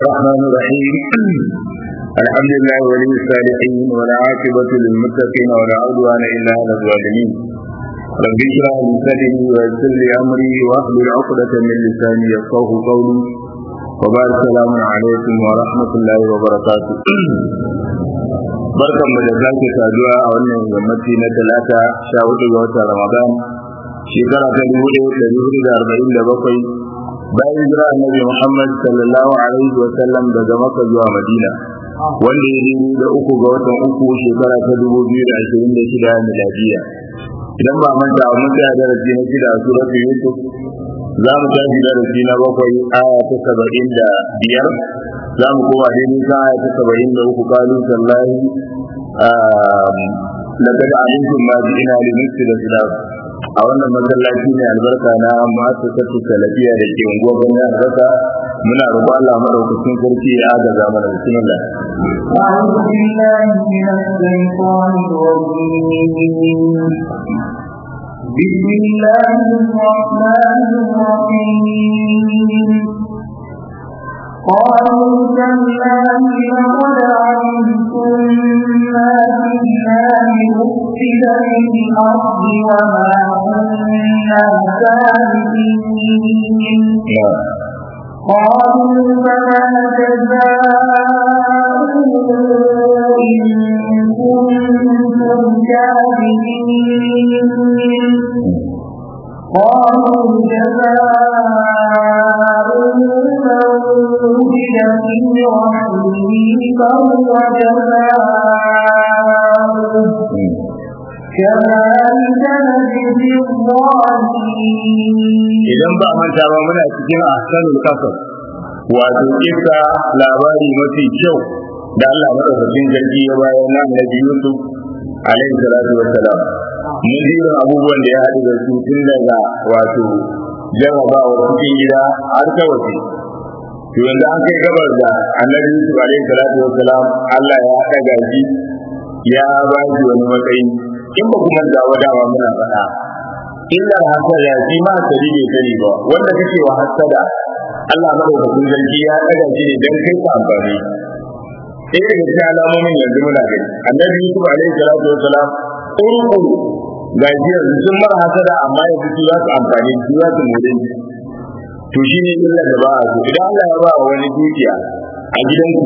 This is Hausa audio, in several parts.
الرحمن الرحيم الحمد لله ولي الصالحين والعاقبة للمتقين ولا عدوان إلا على الظالمين رب اشرح لي صدري ويسر لي أمري واحلل عقدة من لساني يفقه قولي وبعد السلام عليكم ورحمة الله وبركاته barkan mu da sake saduwa a wannan yammaci na talata sha hudu ga watan ramadan shekara ta dubu ɗaya da dubu da arba'in da bakwai bayan jira annabi muhammad sallallahu alaihi wa sallam daga maka zuwa madina wanda ya daidai da uku ga watan uku shekara ta dubu biyu da ashirin da shida miladiya idan ba manta mun tsaya darasi na shida a suratu yusuf za mu tashi darasi na bakwai aya ta saba'in da biyar za mu koma daidai kan aya ta saba'in da uku kalu sallahi لقد علمتم ما جئنا لنفسد الخلاف a wannan masallaci ne albarka na ma'asasatu salafiya da ke unguwar gwamnati albasa muna roƙon Allah madaukakin sarki ya agaza mana bismillah أعوذ بالله من الشيطان الرجيم بسم الله الرحمن الرحيم قالوا تالله لقد علمتم ما فينا لنفسد في الأرض وما كنا سابقين قالوا فما جزاؤه إن كنتم كاذبين قالوا جزاؤه من وجد في رحمه فهو جزاؤه كذلك نجزي الظالمين idan ba manta ba muna cikin ahsanul qasas wato kisa labari mafi kyau da Allah madaukakin sarki ya bayar na Annabi Yusuf alaihi salatu wassalam mun ji irin abubuwan da ya haɗu da su tun daga wato jarrabawa cikin gida har ta waje to yanzu an kai gabar da Annabi Yusuf alaihi salatu wassalam Allah ya ɗaga shi ya ba shi wani matsayi in ba kuma da wadawa muna faɗa illa hasada shi ma hasadi bai sani ba wanda kake wa hasada Allah madaukakin sarki ya ɗaga shi ne dan kai ka amfani ɗaya daga cikin alamomin yanzu muna gani annabi Yusuf alaihi salatu wassalam urkuru ga shi yanzu sun mara hasada amma yanzu su za su amfani su za su more to shi ne illa da ba a so idan Allah ya ba wani dukiya a gidanku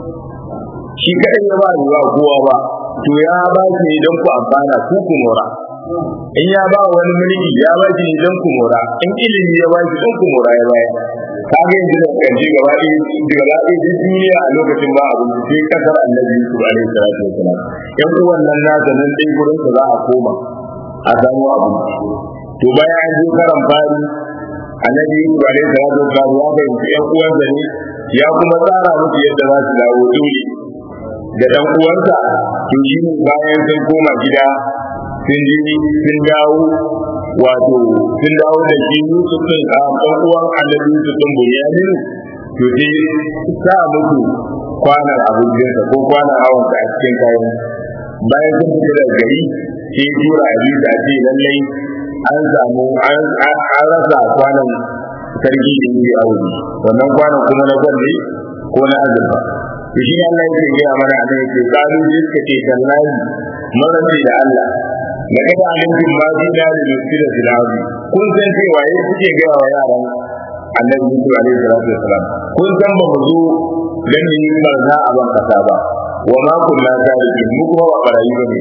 shi kaɗai ya ba ruwa kowa ba to ya ba shi ne don ku amfana ku ku mora in ya ba wani mulki ya ba shi ne don ku mora in ilimi ya ba shi don ku mora ya bayar ka ga yanzu da kanji gaba ɗaya gaba ɗaya duk duniya a lokacin ba abu sai kasar annabi Yusuf alaihi salatu wasalam yan uwan nan nasa nan dai gurin sa za a koma a samu abu to bayan an je karan fari annabi Yusuf alaihi salatu wasalam ya fahimci yan uwansa ne ya kuma tsara musu yadda za su dawo dole da dan uwansa to shi ne bayan sun koma gida sun ji sun dawo wato sun dawo da shi Yusuf din a dan uwan Annabi Yusuf din Bunyamin to sai sa musu kwanan abincinsa ko kwanan hawan a cikin kayan bayan sun fita daga gari sai tura Aziz a ce lallai an samu an rasa kwanan sarki da yi aure wannan kwanan kuma na gwalle ko na azurfa to shi Allah yake gaya mana a nan yake kalu ji suka ce tallahi marabi da Allah da kada amincin ma fi da da nufi da filawi kun san cewa ya suke gaya wa yaran annabi Yusuf alaihi salatu wasalam kun san ba mu zo dan yi barna a ban kasa ba wa ma kunna tarikin mu kuma ba barayi ba ne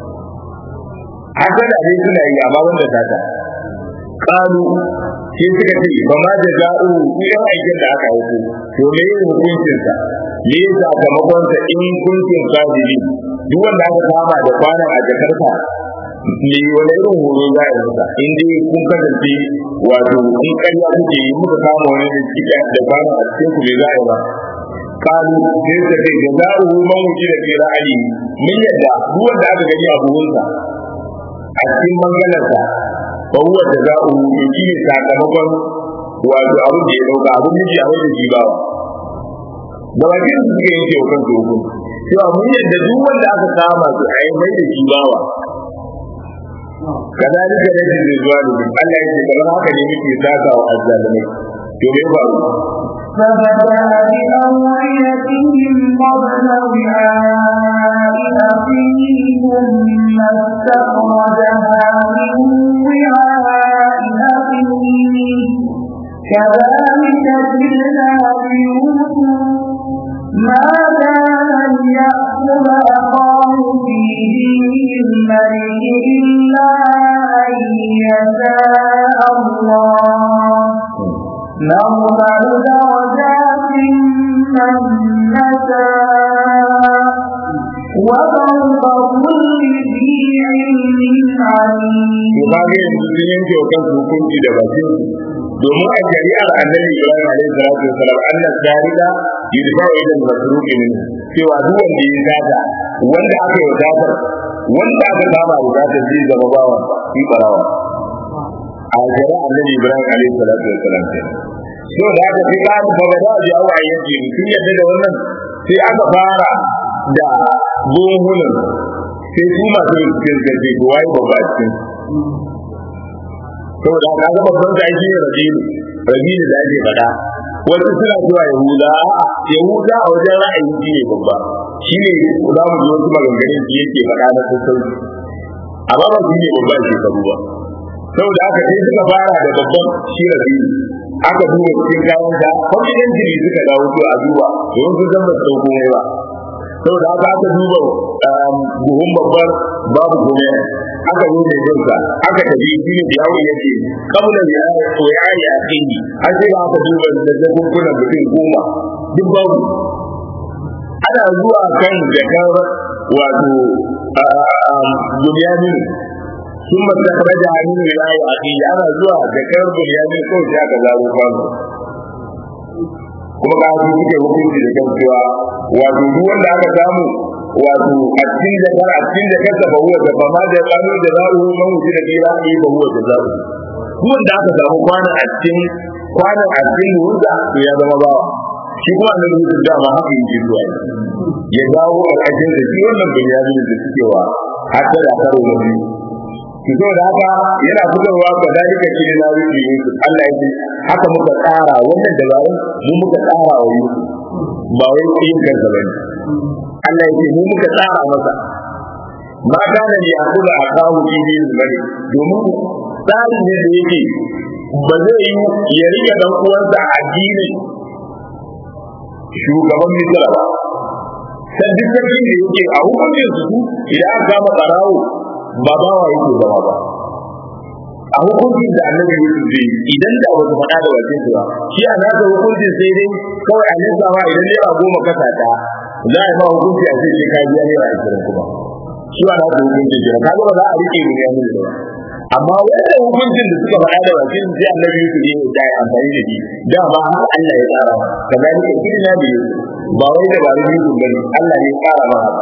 haka da dai suna yi amma wanda tata kalu sai suka ce ba ma da za'u ku yan aikin da aka yi to me yin hukuncinsa me ya sakamakon sa in kuntum kadiri duk wanda aka kama da kwana a jakarta me wani irin horo za a masa in dai kun kasance wato in ƙarya kuke yi muka kama wani da cika da kwana a cikin ku me za a yi ba kalu sai suka ce da za'u man wuce da fi ra'ayi min yadda duk wanda aka gani a buhunsa a cikin mangalarsa fa huwa da za'u to shi ne sakamakon wato abin da ya dauka abin miji a wajen shi bawa da bakin su suka yanke wa kansu hukunci cewa mun yadda duk wanda aka kama su a yi mai da shi bawa kadalika da shi zuwa da Allah yake kamar haka ne muke saka wa azzalimai to me faru فبدأ بأوعيتهم قبل وعاء أخيه ثم استخرجها من وعاء أخيه كذلك جئنا بيوسف ما كان ليأخذ أخاه في دين الملك إلا أن يشاء الله نرفع درجات من نشاء وفوق كل ذي علم عليم. Kaga yanzu sun yanke wa kansu hukunci da bakin domin a shari'ar annabi Ibrahim alaihi salatu wasalam annas darida yudfa'u ila al-masruqi min cewa duk wanda ya zata wanda aka yi zata wanda aka kama da zata zai zama bawa shi barawa a shari'ar annabi Ibrahim alaihi salatu wasalam so da aka fi ka ba ga da ji awa yake sun yadda da wannan sai aka fara da buhunan sai su masu rikin gaje ko wai babba cikin saboda ka ga babban da ake rabilu rabilu da ake faɗa wasu suna zuwa yahuda yahuda a wajen ra'ayi shi ne babba shi ne za mu ji wasu maganganun shi yake faɗa na sassauci amma ba shi ne babba shekaru ba saboda haka sai suka fara da babban shi rabilu aka duba cikin kayan da kwamitin jiri suka dawo to a duba domin sun san ba su sauko mai ba saboda haka aka duba buhun babbar babu gome aka zo mai jinsa aka tafi shi ne yawo yake kabula ya ya ya kini an sai aka duba da zakunkunan mutum goma duk babu ana zuwa kan jakar wato bunyamin sun masakara da hannun wilayo a ƙi ana zuwa jakar bunyamin kawai sai aka zaro kwano kuma ka su suke hukunci da kan cewa wato duk wanda aka samu wato a cikin jakar a cikin jakar da bahuwa da ba ma da kanu da zaru man wuce da kira ne bahuwa da zaru duk wanda aka samu kwanan a cikin kwanan a cikin wanda to ya zama bawa shi kuma annabi Yusuf da ma haka yake zuwa ya dawo a cikin da shi wannan bunyamin da suke wa hatta da karo na biyu ki zo da haka yana fitarwa ga dalika shi na rubi Yusuf Allah ya ce haka muka tsara wannan dabarun mu muka tsara wa Yusuf ba wai yin kansa bane Allah ya ce mu muka tsara masa ma kana ne a kula a kawo bibi bane domin tsari ne da yake ba zai yi ya rike dan uwansa addinin shugaban Misra ba sai duk sarkin da yake a hukuncin su idan aka gama barawo ba ba wa yake zama ba a hukuncin da annabi Yusuf zai idan da wasu faɗa da wajen su ba shi a nasa hukuncin sai dai kawai a nesa ma idan naira goma kasa ta za a yi ma hukunci a sai ka biya naira ashirin kuma shi ba nasa hukuncin jira kaga ba za a rike mu ya da ba amma wanda hukuncin da suka faɗa da wajen sai annabi Yusuf ya yi da amfani da shi dama har Allah ya tsara kazalika kidna bi ba wai da ba Yusuf bane Allah ne ya tsara ma haka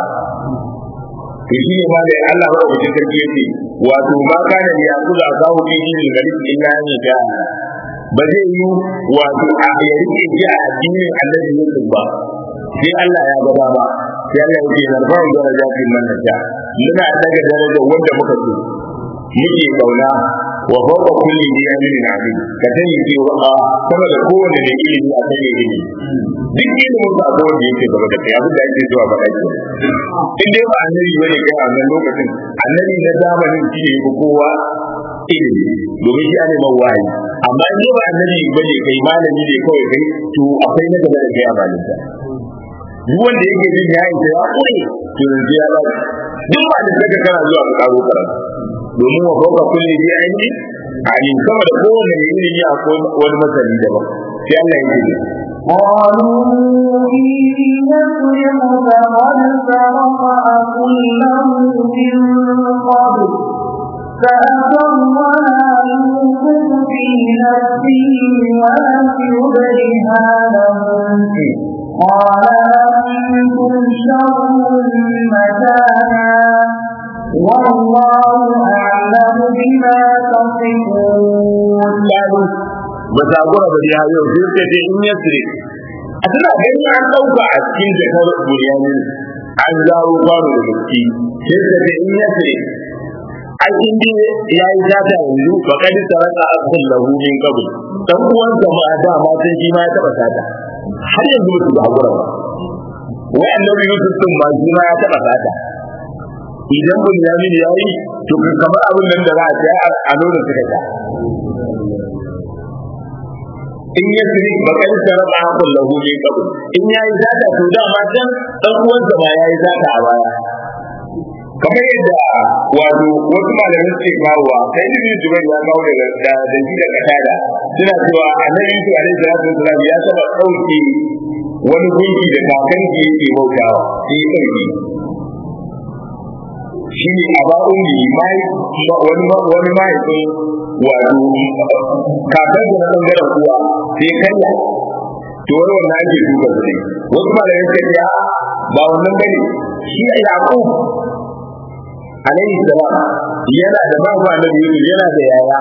to shi ne ma da Allah ba wajen sarki yake wato ma kana ya kula a kawo dini ne ga rikin illa ne da ba zai yi wato a ya rike ji a addinin annabi Yusuf ba sai Allah ya gaba ba sai Allah ya ce narfa'u darajatin man nasha muna daga darajar wanda muka so muke kauna wa fawqa kulli dhi ilmin alim ka sani cewa a sama da kowane ne ilimi a sani ilimi duk ilimin ba ko wanda yake gaba da kai abin da ake zuwa faɗa ke in dai ba annabi bane kai a wannan lokacin annabi na zamanin shi ne ko kowa ilimi domin shi ne mawayi amma in dai ba annabi bane kai malami ne kawai kai to akwai na gaba da kai a malinta duk wanda yake jin ya isa ya kure to yanzu ya ba duk ba da saka kana zuwa ka karo karatu domin wa fauka kulli bi aini alim sama da kowane mai ilimi akwai wani masani daban sai Allah ya ce قالوا إن يسرق فقد سرق أخ له من قبل فأسرها يوسف في نفسه ولم يبرها لهم قال أنتم شر مكانا والله أعلم بما تصفون ba ta gura ba ya yau sai suka ce in yasri a tana gani an dauka a cikin jakar buryanin an zawo kwano da gaske sai suka ce in yasri ai in dai ya yi zata yanzu ba kadi saraka akul lahu min qabl dan uwan ma da ma sai shi ma ya taba sata har yanzu ba su da hakura ba wai annabi Yusuf din ma shi ma ya taba sata idan Bunyamin ya yi to kamar abin nan da za a ce a nuna suka ta in ya siri bakar sharar a hakun lahu ne kabu in ya yi zata to dama can dan uwansa ba ya yi zata a baya kamar yadda wato wasu malamin suke kawowa sai ibn jubair ya kawo daga da da shi daga tada suna cewa annabi yusuf alaihi salatu wasalam ya saba dauke wani gunki da kakan ki yake bautawa shi sarki shi ne a ba'un yi mai wani wani mahaifin wato kakan da na bangaren kuwa sai kanya to wani wannan ake duka su ne wasu malamin suka ce ba wannan bane shi a yaqub alaihi salam yana da babu annabi Yusuf yana da yaya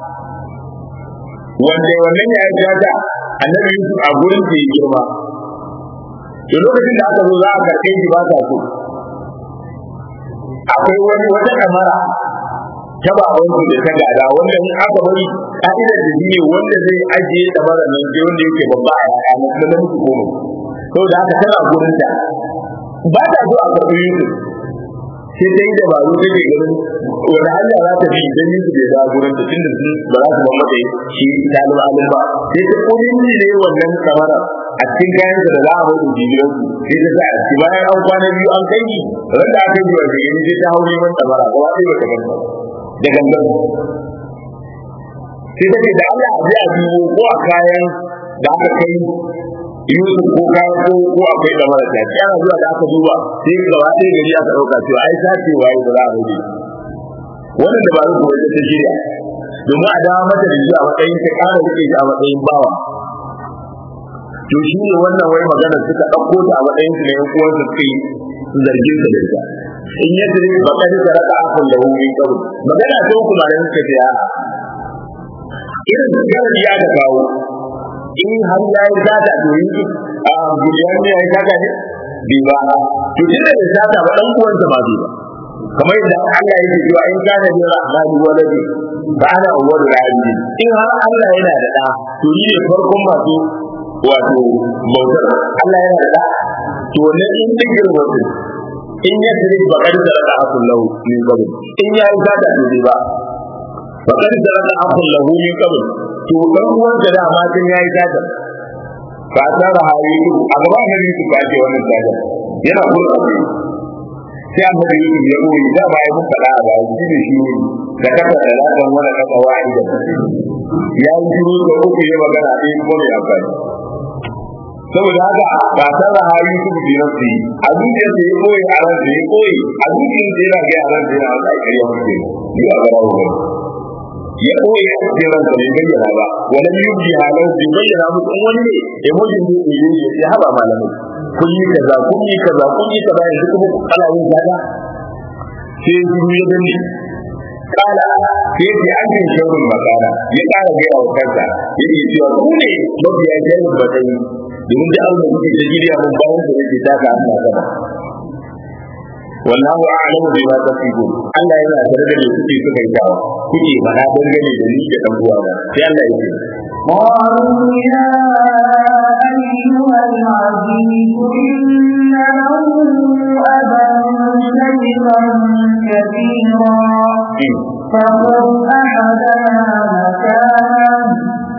wanda wannan ya jaja annabi Yusuf a gurin da ya girma to lokacin da aka zo za a karɓe shi ba ta so akwai wani wata kamara ta ba wani da ta gada wanda in aka bari ka'idar da shi ne wanda zai ajiye kamara nan sai wanda yake babba a yaya na kuma namiji goma saboda haka tana gurin ta ba ta so a karɓi Yusuf sai dai da ba ruwa take ganin wani hanya za ta bi idan yin bai da gurin ta tunda sun ba za su ba mata shi talib alim ba sai ta kodin ne wannan kamara a cikin kayan da za a bai da jigiran su sai ta sa a ciki bayan an kwana biyu an kai ni ran da aka yi wa da yanzu sai ta hau neman kamara gaba ɗaya ba ta ganta da gangan sai take da Allah a ji a biyo ko a kayan da aka kai Yusuf ko kayan ko ko akwai da mara ta ci ana zuwa da aka duba sai gaba ɗaya gari aka ɗauka cewa ai sace waye da za a rage wannan da ba su ko ta shirya domin a dawo mata da shi a matsayin ta ƙara rike shi a matsayin bawa to shi ne wannan wai magana suka ɗauko ta a matsayin su ne yan uwansa suka yi zargin sa da ita in ya tare ba ka da raka akun da hukun kabu magana ta hukuma da suka ce a irin garin ya da kawo in har ya yi zata to yi a biliyan ne ya yi zata ne bai ba to tunda bai zata ba dan uwansa ba bai ba kamar yadda Allah yake cewa in kana da rahmani waladi ba ana awwalu rahimi in har Allah yana da da to ni ne farkon masu wato bautar Allah yana da da to ne in digir wato in ya tsiri ba kar da raka akul lahu min qabl in ya yi zata to bai ba ba kar da raka akul lahu min qabl to dan uwan da dama tun yayi zata ba ta da hayi a gaba ne su ba ce wannan zata yana kurka sai an da yi ya koyi da ba ya mun fada ba shi ne shi da kafa da ladan wala kafa wa'ida ya yi shiru da uku ya magana ɗaya ko mai amfani saboda haka ba ta da hayi su bi nafsi a zuciyar da ya koyi a ran da ya koyi a zuciyar da yana ga a ran da yana da kariya mutum ni a gaba wannan ya koyi a cikin ransa bai bayyana ba wani yubi halar bai bayyana musu in wani ne ya mujin ne ya yi ya haɓa malamai kun yi kaza kun yi kaza kun yi kaza yanzu kuma ku kala yin kaza sai zuru ya gani kala sai ce an yi shirin makana ya kara gaya wa kansa ya ce cewa ku ne mafiya shirin matsayi domin da Allah kuke ta jiriya mun bayan da yake taka Allah sama wallahu a'lamu bima tasifun Allah yana tare da me kuke suka yi dawa kuke fada dangane da ni da dan uwa sai Allah yake قالوا يا أيها العزيز إن له أبا شيخا كبيرا فخذ أحدنا مكانه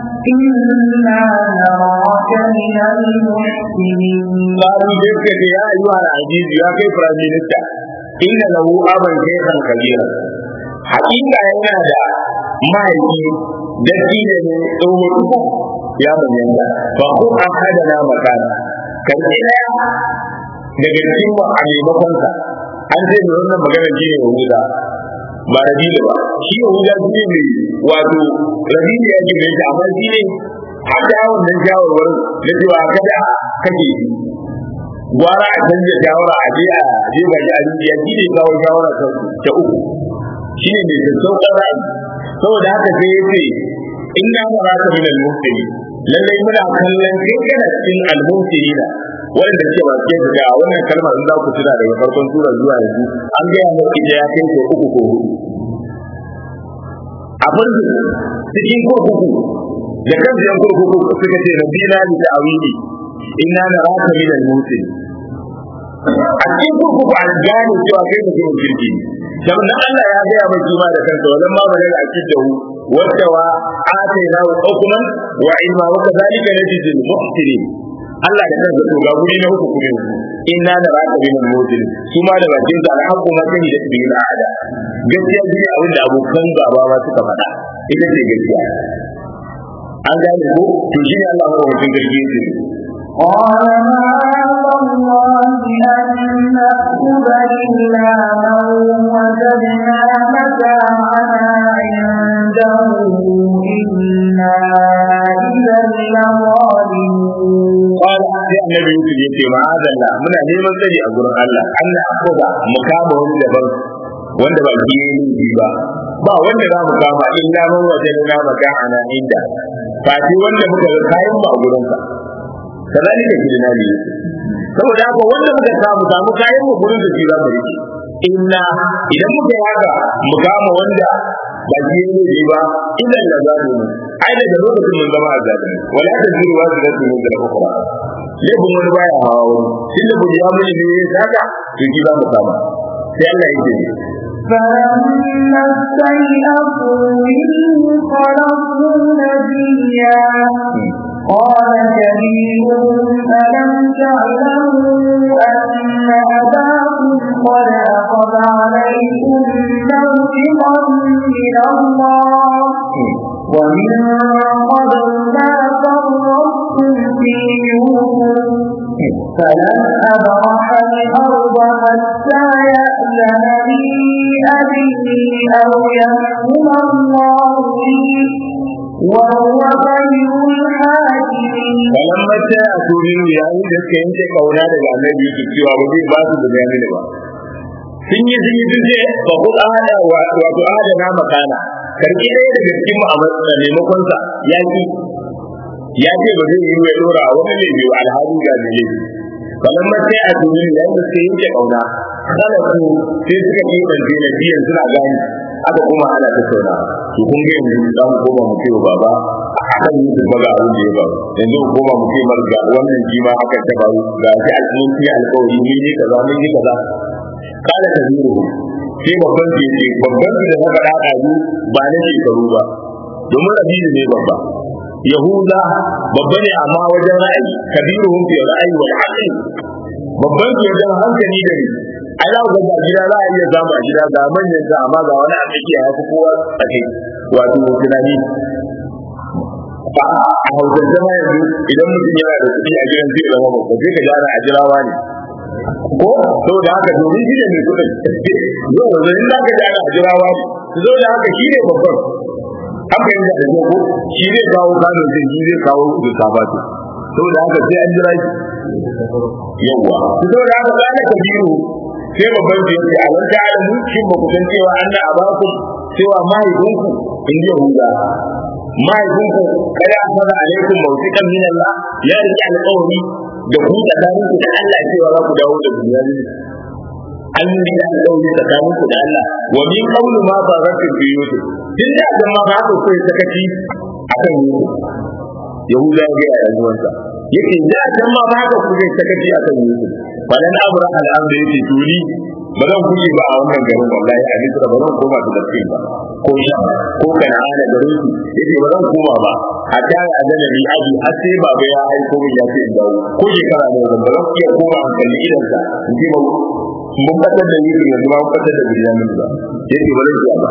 إنا نراك من المحسنين قالوا ذلك يا أيها العزيز يا كيف رجلت إن له أبا شيخا كبيرا حقيقة yana da mahaifi datti da ne tsohon uku ya bayyana ba ko an hada na makana kan ɗaya daga cikin mu a maimakon sa an ce da wannan magana shi ne yahuda ba rabila ba shi yahuda shi ne mai wato rabila ya gina shi amma shi ne har da wannan shawarwar na cewa kada kake gwara a canza shawara a je a je ba ji a rijiya shi ne kawo shawara ta uku shi ne mai sassauƙar ra'ayi saboda haka sai ya ce in na mara ka min al-muftiri lallai muna kallon kai kana cikin al-muftiri da wanda ke ba ke ga wannan kalmar in za ku tuna daga farkon sura zuwa yanzu an ga ya muku ya kai ko uku ko hudu a farko cikin kurkuku da kan yan kurkuku suka ce rabbi na li ta'awili inna naraka min al-mutin a cikin kurkuku a gane cewa kai mutumin kirki dan Allah ya gaya mai kima da kansa wajen ma bane da akid da hu wacce wa atayna wa hukman wa ilma wa kadhalika najzi al-muhsinin Allah da kansa to ga guri na uku kuma inna da raka bin al-mutin su ma da bakin sa alhaqqu ma kani da bil ada gaskiya shi ne abin da abokan gaba ma suka faɗa ita ce gaskiya an gane ko to shi ne Allah ya wajen gargaɗi ce قال معاذ الله أن نأخذ إلا من وجدنا متاعنا عنده إنا إذا لظالمون قال sai annabi Yusuf yace ma'azalla muna neman tsari a gurin Allah Allah akoda mu kama wani daban wanda ba ki yi ba ba wanda za mu kama illa man wajadna maka'ana inda fati wanda muka ga kayan mu a gurin sa kazalika kidina ne saboda haka wanda muka samu samu kayan mu gurin da shi za mu rike inna idan muka yi haka mu kama wanda ba shi ne ba idan da za mu ai daga lokacin mun zama a zaɓi wala ta zuru wa su rasu mun da ukura laifin wani baya hawa wani shi da buji ya muni ne saka to shi za mu kama sai Allah ya ce فلما استيئسوا منه خلصوا نبيا قال كبيرهم ألم تعلموا أن أباكم قد أخذ عليكم موثقا من الله ومن قبل ما فرطتم في يوسف فلن أبرح الأرض حتى يأذن لي أبي أو يحكم الله لي وهو خير الحاكمين falamma ta a turin yayin da suka yanke kauna daga annabi Yusuf cewa ba zai ba su da bayani ba sun yi sun yi sun ce ba ku ada wato adana makana karki ɗaya daga cikin mu a maimakon sa ya ki ya ce ba zai yi ya dora wani ne biyu alhali ga ne falamma ta a turin yayin da suka yanke kauna kada su sai suka yi ɗanje na biyan suna gani aka kuma ana tattauna to kun ga yanzu za mu koma mu ce wa baba akan yi su baga abin da ya faru yanzu mu koma mu ce mar ga wannan shi ma haka ta faru ga shi alƙawari alƙawari mun yi kaza mun yi kaza kada ka zuru sai babban ke ce babban da na faɗa ɗazu ba na shekaru ba domin rabiru ne babba yahuda babba ne amma wajen ra'ayi kabiru hun fiye ra'ayi wal aqli babban su wajen hankali da ni ai za ku ga gida za a iya samu a gida ga manyan sa amma ga wani a tsakiya ya fi kowa a kai wato tunani a hausar zama yanzu idan mutum yana da kuɗi a gidan zai zama babba sai ka gyara a jirawa ne ko saboda haka domin shi ne mai kuɗin yau da zai za ka gyara a jirawa ne saboda haka shi ne babban an fahimta da ko shi zai kawo kano sai shi zai kawo da sabatu saboda haka sai an jira shi yawwa saboda haka kana kabiru sai babban su yake a wanda da mu shin ba ku san cewa an da abaku cewa mahaifinku in ji yahuda mahaifinku kada a fara alaikum mawsiqan min Allah ya rike alƙawari da ku tsakanin ku da Allah cewa za ku dawo da duniya ne an yi da alƙawari tsakanin ku da Allah wa min qawli ma barakat bi yusuf din da dan ma ba ku kai sakaci akan yusuf yahuda ya ga yanzuwansa yake da dan ma ba ku kai sakaci akan yusuf balan abra al'amr yake tuli ba zan kuke ba a wannan garin wallahi a misra ba zan koma da gaske ba ko sha ko kana'ana garin su yace ba zan koma ba a da ya da nabi aji har sai baba ya aiko min ya ce in dawo ko shekara ne zan ba zan iya koma an kalli idan sa in ce ba mun fatar da ni yanzu ma mun fatar da bilamin ba yace ba zan iya ba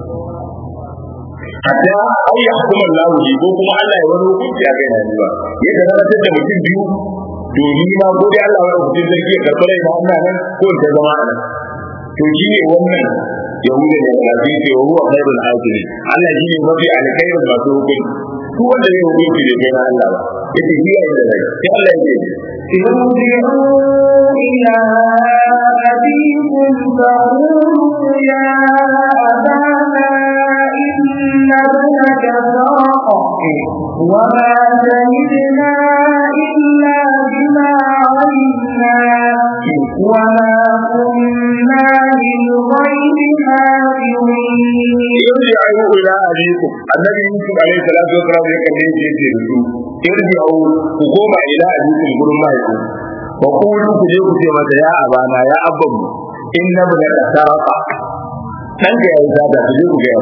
hatta ai ya hukuma Allah ji ko kuma Allah ya wani hukunci a kai na ba ya garantar da mutum biyu domin ma ko dai Allah wani mutum zargi ya karɓar rai na nan ko ta zama a nan to shi ne wannan yahuda da kafin ce wa huwa khairul hakimi Allah shi ne mafi alkhairin masu hukunci su wanda zai hukunci da kai na Allah ba yace shi ya yi da rai sai Allah ya ce ارجعوا إلى أبيكم فقولوا يا أبانا إن ابنك سرق وما شهدنا إلا بما علمنا وما كنا للغيب حافظين yarji'u ila abiku annabi yusuf alaihi salatu wa salam ya kalle shi yace da su irji'u ku koma ila abikum gurin mahaifi wa qulu ku je ku ce masa ya abana ya abban inna bi sarqa dan da yayi sada ku je ku ga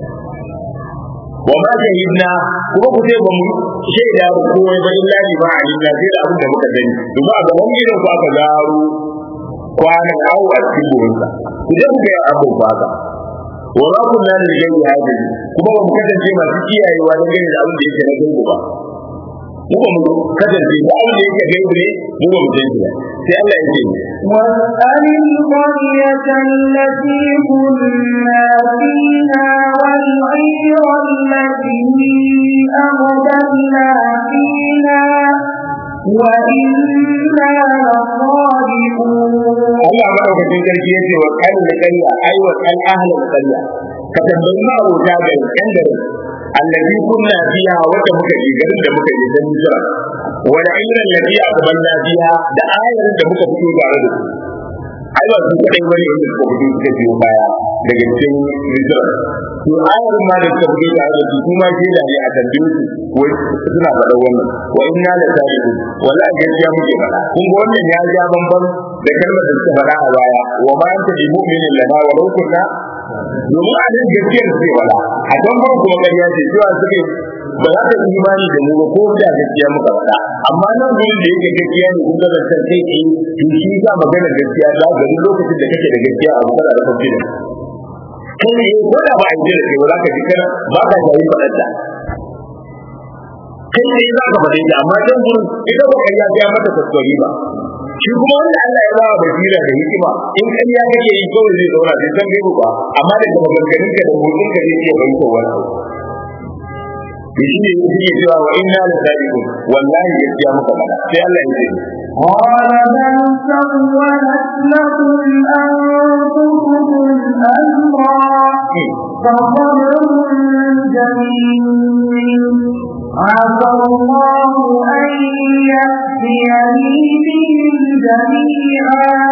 wa ma shahidna kuma ku ce ba mu shaida ko ba illa bi ma alimna sai da abin da muka sani domin a gaban gidan ku aka zaro kwanan awu a cikin burinsa ku je ku ga abin ba ka wa ma kunna da gani hadi kuma ba mu kasance masu kiyayewa don gani da abin da yake na gaibu ba mu ba mu kasance da abin da yake gaibu ne mu ba mu san shi ba sai Allah ya ce واسأل القرية التي كنا فيها والعير التي أقبلنا فيها وإنا لصادقون Allah madaukakin sarki yace wa kan da kariya ai wa kan ahlul kariya ka tambayi ma abota ga yan garin allazi kunna fiha wata muka je garin da muka je dan Misra wa ayran lati aqbalna fiha da ayarin da muka fito tare da su ai ba su kadai bane inda suka fito suka biyo baya daga cikin Misra to ayarin ma da suka fito tare da su kuma ke da ne a tambaye su wai suna faɗa wannan wa inna la sadiqun wallahi gaskiya muke faɗa kun ga wannan ya ja bamban da kalmar da suka faɗa a baya wa ma anta bi mu'minin lana wa law kunna domin a nan gaskiyar ce wala a can ban kuma ƙarya ce cewa suke ba za ka yi imani da mu ba ko da gaskiya muka faɗa amma nan gurin da yake gaskiya ne kun ga zancen kai eh to shi za magana gaskiya za ga duk lokacin da kake da gaskiya a magana da kafin kai ne ko da ba a yi da kai ba za ka ji kana ba ka shayi faɗar da kai ne za ka faɗe ta amma can gurin ita ba ƙarya ta mata kuskure ba shi kuma wanda Allah ya bawa basira da hikima in ƙarya kake yi kawai zai zauna sai san gaibu ba amma daga maganganun ka da motsin ka zai iya bayyana wani abu to shi ne yake cewa wa inna la sadiqun wallahi gaskiya muka faɗa sai Allah ya ce قال بل سولت لكم أنفسكم أمرا فصبر جميل عسى الله أن يأتيني بهم جميعا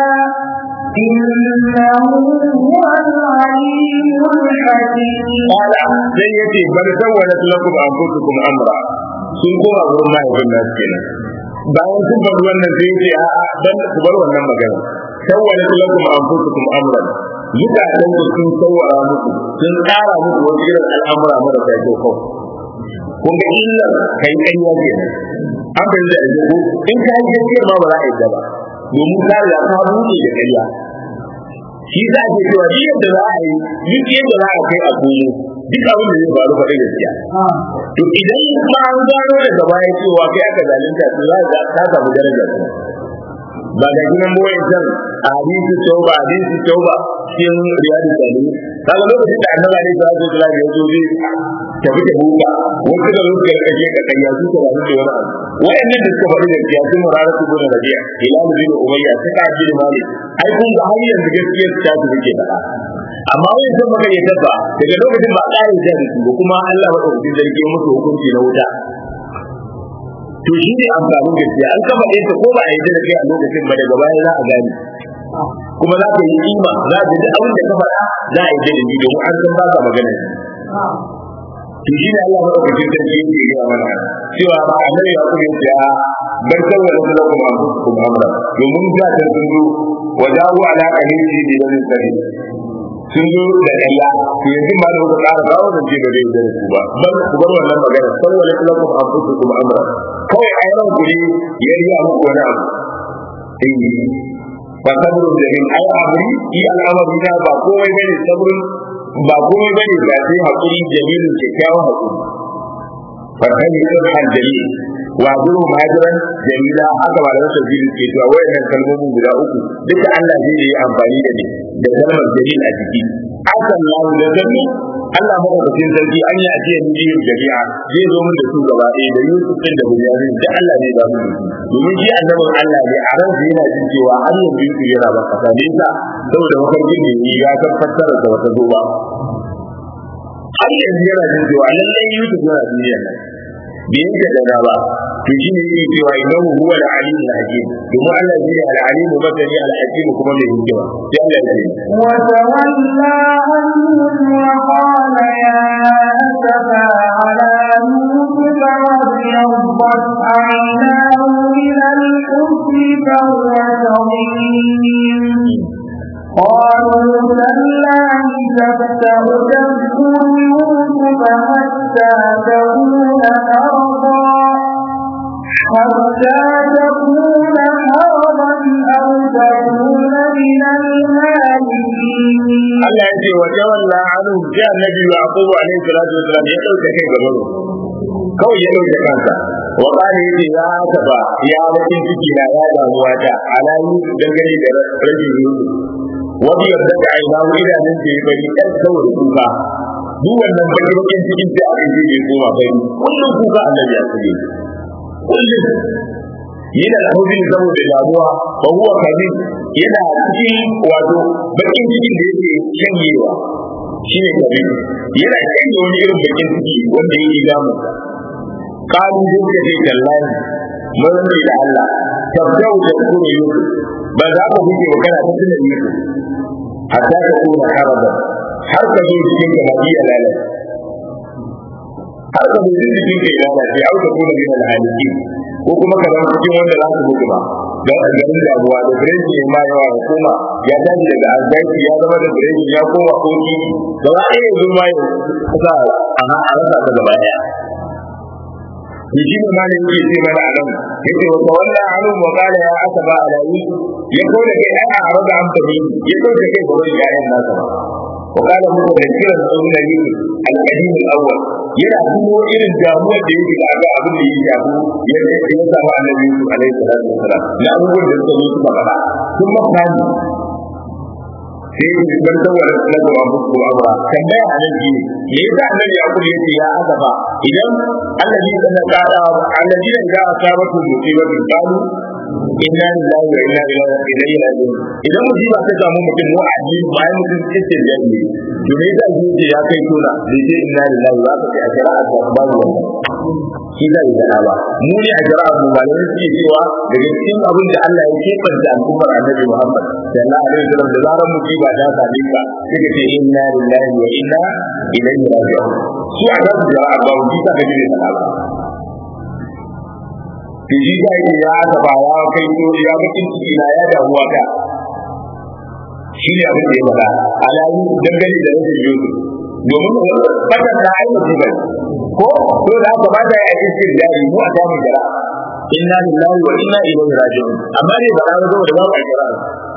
إنه هو العليم الحكيم قال sai yace bal sawwalat lakum anfusukum amra sun koma gurin mahaifin nasu kenan bayan sun faɗi wannan sai yace a a dan ku bar wannan magana sawwalat lakum anfusukum amra zukatan ku sun sawwara muku sun tsara muku wani irin al'amura marasa kyau kawai kun ga illar kai ƙarya kenan an fahimta da ko in ka yi gaskiyar ma ba za a yi ba domin ka riga ka buɗe da ƙarya shi za a ce cewa duk yadda za a yi duk yadda za a kai a komo duk abin da zai faru faɗi gaskiya to idan ma an gano daga baya cewa kai aka zalunta to za ka ka samu daraja kuma ba ga gidan boye can a hadisi tauba hadisi tauba cikin riyadu salihin kaga lokacin da annabi alaihi salatu wasallam ya zo zai tafi da buka wasu da suka kashe ka kanya su ka rabu da wani abu wayannan da suka faɗi gaskiya sun murara su gona rabi'a hilal bin umayya suka ji mali ai kun ga har yanzu gaskiyar ta su take faɗa amma wani sun maka ya tafa daga lokacin ba ƙara da su ba kuma Allah madaukakin sarki ya musu hukunci na wuta to shi ne amfanin gaskiya an kafa ɗaya ko ba a yi da kai a lokacin ba daga baya za a gane kuma za ka yi kima za ka ji abin da ka faɗa za a yi da ni domin an san ba ka magana to shi ne Allah madaukakin sarki yake gaya mana cewa ba a nan ya kuma ya bar sauwara su lakum anfusukum amra domin da ta sun zo wa dawo ala qanisi bi wani sari sun zo da ƙarya to yanzu ma da kuka ƙara kawo da ce ba zai da ku ba bar ku bar wannan magana sauwara su lakum anfusukum amra kawai a yawan ku ne ya riya muku wani abu eh fa sabrun jamil ai amri yi al'amari na ba komai bane sabrun ba komai bane ga sai hakuri jamilun kyakkyawan hakuri farkan yi sun hanjali wa guru majiran jamila haka ba da rasa filin ke cewa wayannan kalmomin guda uku duka Allah zai yi amfani da ne da kalmar jamil a ciki asan lahu da zanni Allah madaukakin sarki an yi ajiyar biyun jami'a zai zo min da su gaba ɗaya da Yusuf ɗin da Bunyamin da Allah ne ba mu da su domin shi annabin Allah ne a ransa yana jin cewa har yanzu Yusuf yana ba kasa ne sa saboda mafarkin da yi ya san fassara da wata zo ba har yanzu yana jin cewa lallai Yusuf yana duniya bai yanke da ba to shi ne yake cewa idan huwa al-alim al-hakim kuma Allah shi al-alim masani al-hakim kuma mai hikima sai Allah ya ce وتولى عنهم وقال يا أسفا على يوسف وابيضت عيناه من الحزن فهو كظيم قالوا تالله تفتأ تذكر يوسف حتى تكون حرضا حتى تكون حرضا أو تكون من الهالكين Allah ya ce wa tawalla anhum sai annabi Yaqub alaihi salatu wasalam ya dauke kai gaba kawai ya dauke kansa wa qala yace ya taba ya bakin ciki na ya damuwa ta alayi dangane da rajin Yusuf wa bi yadda da aina idanun da ya bari ɗan saboda kuka duk wannan bakin bakin cikin sai aka je bai koma bari kullum kuka annabi ya sake kullum yana da hujin saboda damuwa ba huwa kadin yana cikin wato bakin cikin da yake shanyewa shi ne kadin yana shanye wani irin bakin ciki wanda yake damu kalu da ce tallahi mun ne da Allah tabbau da kuma yusuf ba za ka huce ba kana tunan yusuf hatta ka kuma haraba har ka zo cikin ka hadiya lalata har ka zo cikin ka lalace au ka kuma min alhaliki ko kuma ka zama cikin wanda za su mutu ba don a garin damuwa da firenci ne ma yawa ya koma ya tashi daga arzaki ya zama da firenci ya koma koki gaba ɗaya yanzu ma ya kusa a rasa ta gaba ɗaya to shi ne malin yake ce mana a nan yace wa tawalla anu wa qala ya asaba ala yusuf ya kauda kai ai a raga an tabi ya kauda kai ga wani yayin nasa ba wa qala mu da kiran sunan yusuf al-qadim al-awwal yana kuma irin damuwar da yake da ga abin da yake shafu ya ya samu annabi yusuf alaihi salatu wasalam na abubuwan da suka zo suka faɗa sun makani sai ban tawar na gaba muku amra tambaya a nan shi ne me yasa annabi yakub yace ya azaba idan annabi sana kada annabi da ga asabatu musibatu qalu inna lillahi wa inna ilaihi raji'un idan musiba ta samu mutum mu aji bayan mutum cikin jami'i to me yasa shi ya kai tona da ce inna lillahi wa ka a shari'a ta babu wannan shi zai da ba mu ne a shari'a mu ba ne suke cewa daga cikin abin da Allah ya kebanta al'ummar annabi Muhammad sallallahu alaihi wasallam da zaran musiba ta same ka sai ka ce inna lillahi wa inna ilaihi raji'un su a kan shari'a ba mu ta ga ne da ba to shi ga ya aka ba ya kai to ya bakin ciki na ya damuwa ka shi ne abin da ya faɗa alayi dangane da rashin yusuf domin fata ta aina zubar ko to da aka ba da ya cikin jari mu a samun jara inna lillahi wa inna ilaihi raji'un amma ne ba za zo da babu jara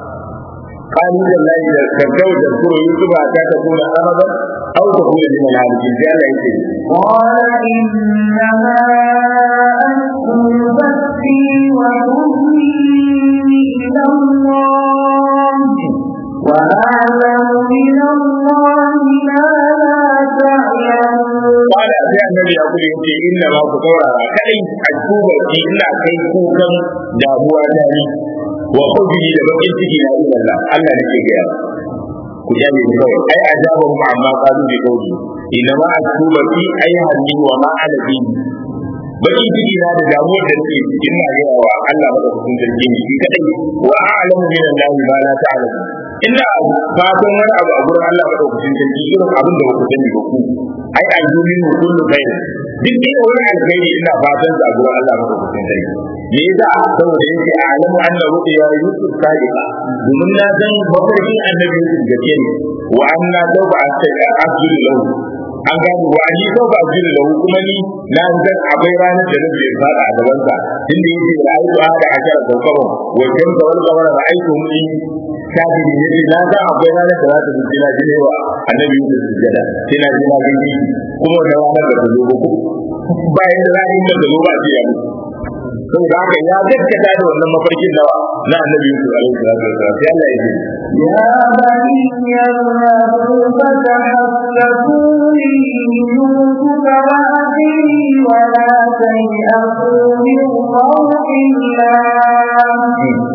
قالوا لله كالكو تذكر يوسف حتى تكون أبدا أو تكون من العالمين جل قال إنما أشكو بثي وحزني إلى الله وأعلم من الله ما لا تعلمون قال sai annabi ya kuma yace inna ma ku saurara kai a kuba ki ina kai kukan damuwa ta ni wa kudi da bakin ciki na ila Allah Allah ne ke gaya ku ya ne kawai ai ajabu ma amma qalu bi qawli inna ma akuba fi ai hanni wa ma ala bi bakin ciki na da damuwar da take cikin na gaya wa Allah ba da kun zargi ni shi kadai wa a'lamu min Allah ma la ta'lamu ina fatan wani abu a gurin Allah ba da kun zargi irin abin da ba ku sani ba ku ai aljumin kullu khair duk da wani alkhairi ina fatan sa a gurin Allah ba da kun zargi me yasa saboda yake a'lamu anna ru'ya yusuf sadiqa domin na san mafarkin annabi yusuf gaske ne wa anna tawba asjud lahu an gano wa ni tawba asjud lahu kuma ni na san akwai ranar da nabi ya fada a gaban sa inda yake ra'aytu ahada ashara kawkaban wa shamsa wal qamara ra'aytu min kafiri yace na san akwai ranar da za ta zuci na jine wa annabi yusuf sujada sai na ji na gani kuma da ranar da ta zo ba bayan da za a yi da zo ba a ce ya mutu saboda haka ya gaskata da wannan mafarkin nawa na annabi Yusuf alaihi salatu wasallam sai Allah ya ce يا بني اذهبوا فتحسسوا من يوسف وأخيه ولا تيأسوا من روح الله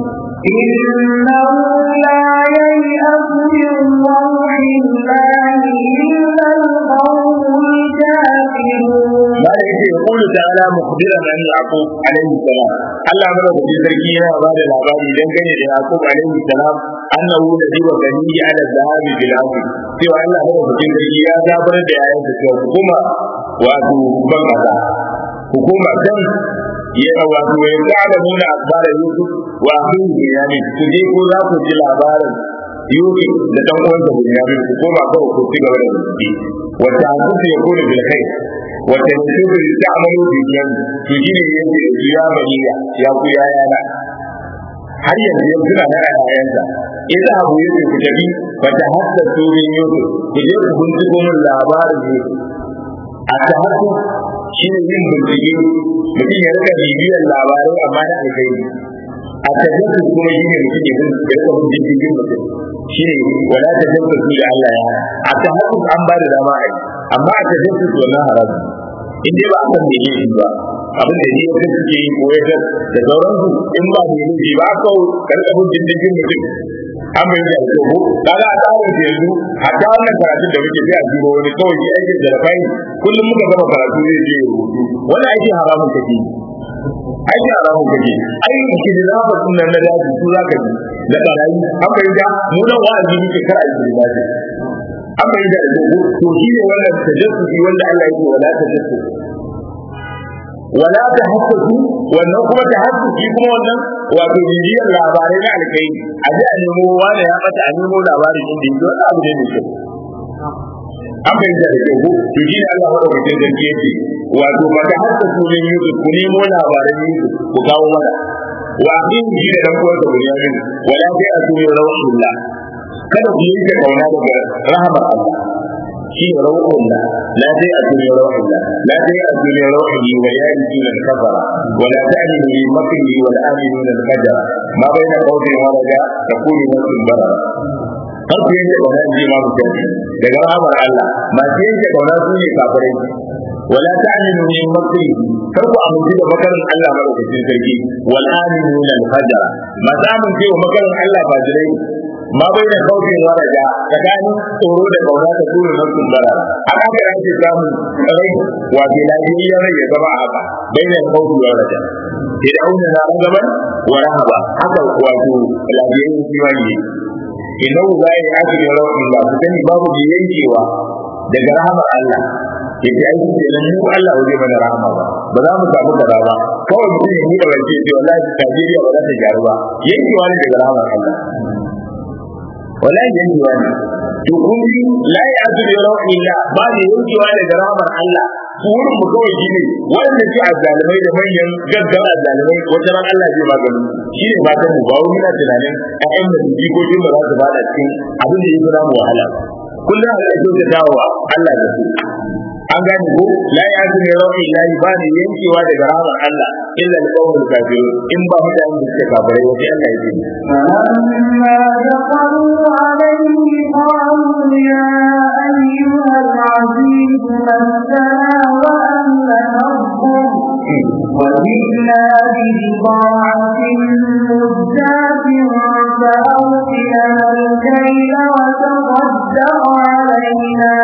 إنه لا ييأس من روح الله إلا القوم الكافرون ما da yake يقول ta'ala mukhbiran an yaqub alaihi salam Allah mara da sarki yana ba da labari dangane da yaqub alaihi salam annahu ladhi wa bani ala zahabi bil ardi cewa Allah mara da sarki ya zabar da yayin da cewa hukuma wato ban kaza hukuma dan ya wato ya ga nuna akbara yusuf wa akhihi yani su je ko za ku ji labarin yusuf da dan uwansa bunyamin ku koma kawai ku ci gaba da zuci wata hadisi ya kone bil khair wata yusufu ta'malu bi jan to shine yake su ya baniya ya ku ya yana har yanzu yanzu na nan ayayansa idza abu yake ku tabi wata haddathu min yusuf ku je ku binciko min labarin yusuf a tahaddu shine yin bincike mutum ya rika bibiyar labarai amma na alkhairi a tajassus kuma shi ne mutum ya rika bin diddigin mutum shi ne wala tajassus da Allah ya a tahassus an ba da dama a yi amma a tajassus wannan haramu in dai ba a san mene shi ba abin da jiya kan suke yi ko ya da sauransu in ba mene shi ba a kawo karka bin diddigin mutum an bai da ko kaga a tsarin da yanzu hatta wannan karatun da muke sai a duba wani kawai shi aikin da rafai kullum muka gama karatu zai je ya rubutu wannan aiki haramun kake aiki haramun kake ai ki da zafa sunan na daji su zaka ji da barayi an bai da mu nan wa'azi muke kar a yi daji an bai da to shi ne wannan tajassusi wanda Allah yake wala tajassus wala tahassusu wannan kuma tahassusi kuma wannan wato bibiyar labarai na alkai a ji a nemo wani ya bata a nemo labarin inda yake wani abu ne mai kyau an bai da kyau ko to shi ne Allah wanda mutum da ke ce wato ba ta hassusu min Yusuf ku nemo labaran Yusuf ku kawo mana wa abin shi da dan uwansa Bunyamin wala sai a tuni rawhullah kada ku yanke kauna daga rahamar Allah shi ne rawhullah la sai a tuni rawhullah la sai a tuni rawhi wa ya'tuna al-kafara wa la ta'minu bi makri wa al-aminuna al-fajr ma baina qawli wa raja takunu nafsun bara har ku yanke kauna ji ma mutum daga rahamar Allah masu yanke kauna su ne kafirai wala ta'minu min makri kar ku amince da makarin Allah madaukakin sarki wal aminuna al-fajr ma za mu ce wa makarin Allah fajirai ma bai da kaufin waraja tsakanin tsoro da kauna ta tura na kumbara haka ga yake samun rai wato lafiyayyen rai ya zama haka bai da kaufin waraja fir'auna na gaban wa rahaba haka wato lafiyayyen kiwani innahu la ya'tihi rawhin la sani babu da yankewa daga rahamar Allah yace ai ce nan mu Allah waje mana rahama ba ba za mu samu kaza ba kawai mutum ya yi da wace ce wallahi Najeriya ba za ta gyaru ba yankewa ne daga rahamar Allah wallahi yankewa ne to kun ji la ya'tihi rawhin la ba ne yankewa daga rahamar Allah wurin mu kawai shine wanda ke azalimai da manyan gaggawa azalimai wata ran Allah zai magani shi ne fatan mu ba wani na tunanin ƴaƴan da jikokin ba za su bada cikin abin da ya fi mu wahala kullum a ƙarfi da dawowa Allah da su an gane ko la ya ji ne rawi la ba ne yankewa daga rahmar Allah illa al-qawmul kafirun in ba mutanen da suke kafirai wace Allah ya ji فلما دخلوا عليه قالوا يا أيها العزيز مسنا وأهلنا الضر وجئنا ببضاعة مزجاة فأوفنا الكيل وتصدق علينا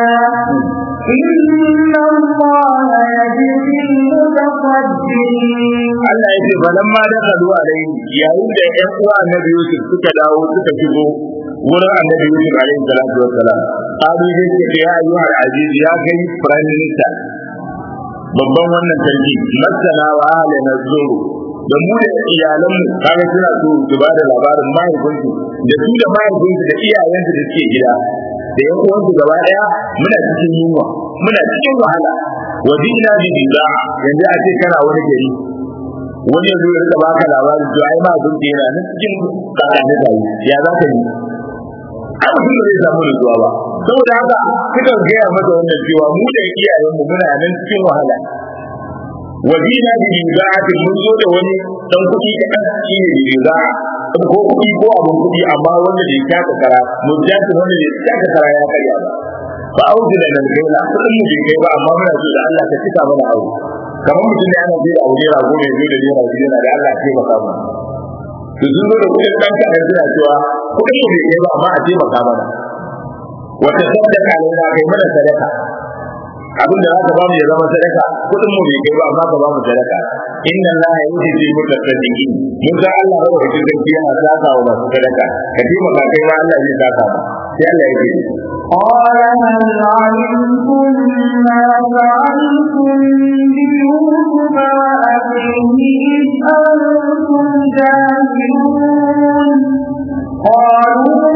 إن الله يجزي المتصدقين Allah ya ce falamma da kadu alaihi yayin da ƴan uwa annabi Yusuf suka dawo suka shigo wurin annabi Yusuf alaihi salatu wassalam qalu zai ce ya ayyuhal aziz ya kai prime minister babban wannan sarki masana wa ahlana zuru da mu da iyalanmu kaga suna so su ba da labarin mahaifinsu da su da mahaifinsu da iyayensu da suke gida da yan uwansu gaba daya muna cikin yunwa muna cikin wahala wa dinna bi biza yanzu a ce kana wani gari wani yanzu ya rika baka labarin to ai ma abin da yana nan cikin kakani da ya za ka yi ai mutum da zai samu nutsuwa ba saboda haka suka gaya masa wannan cewa mu da iyayenmu muna nan cikin wahala wajina bi biza'atin mun zo da wani dan kuɗi kaɗan shi ne biza'a ko kuɗi ko abin kuɗi amma wanda bai taka kara mujahid wanda bai taka kara ya karya ba fa auji da nan kai la kuɗin mu bai kai ba amma muna so da Allah ka cika mana aure kamar mutum ne ana jira aure rago ne zo da jira jira da Allah ya taimaka mana to sun zo da kuɗin ɗan kaɗan suna cewa kuɗin mu bai kai ba amma a taimaka mana wata sadaka ne na kai mana sadaka abinda za ka ba mu ya zama sadaka kudin mu bai kai ba amma ka ba mu sadaka inna Allah ya yi ji mu tasaddiqi mun ga Allah ya rubuta sarki yana saka wa masu sadaka ka ji maka kai ma Allah zai saka ba sai Allah ya ce قال هل علمتم ما فعلتم بيوسف وأخيه إذ أنتم جاهلون قالوا